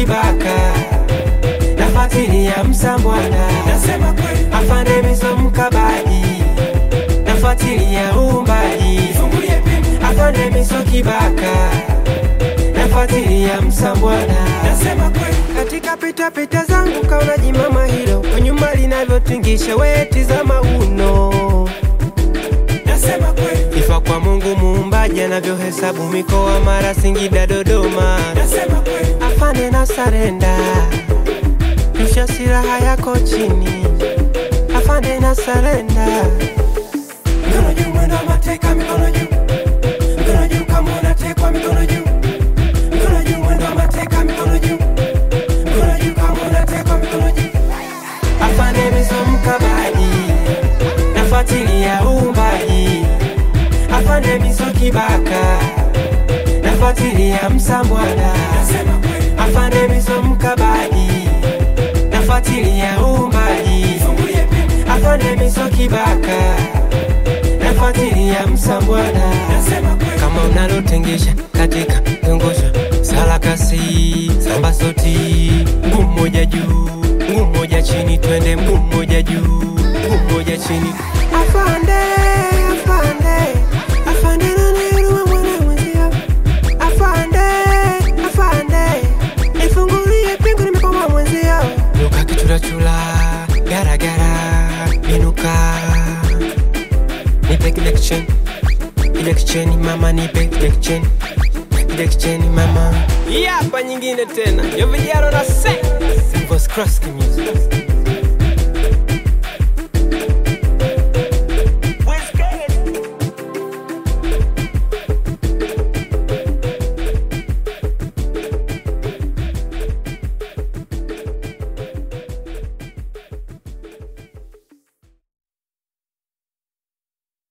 kibaka nafuatilia msambwana nasema kweli afande miso mkabaji nafuatilia uumbaji fungulie pingu afande miso kibaka nafuatilia msambwana nasema kweli katika pitapita zangu kaona jimama hilo kwa nyuma linavyotingisha weti za mauno nasema kweli ifa kwa mungu muumbaji anavyohesabu mikoa mara singida dodoma nasema kweli afande na sarenda rusha silaha yako chini afande na sarenda mikono juu mwendo wa mateka mikono juu mikono juu kama unatekwa mikono juu mikono juu mwendo wa mateka mikono juu mikono juu kama unatekwa mikono juu afande miso mkabaji nafuatilia uumbaji afande miso kibaka nafuatilia msambwana nasema kweli afande miso mkabaji nafuatilia uumbaji fungulie pingu afande miso kibaka nafuatilia msambwana nasema kweli kama unalotengesha katika zungusha sarakasi samba soti mguu mmoja juu mguu mmoja chini twende mguu mmoja juu mguu mmoja chini afande afande afande naniruma mwana mwenzio afande afande nifungulie pingu nimekoma mwenzio luka kichurachula garagara binuka nipe kile kicheni kile kicheni mama nipe kile kicheni kile kicheni mama hii hapa nyingine tena yo vijaro na se Voice Cross Music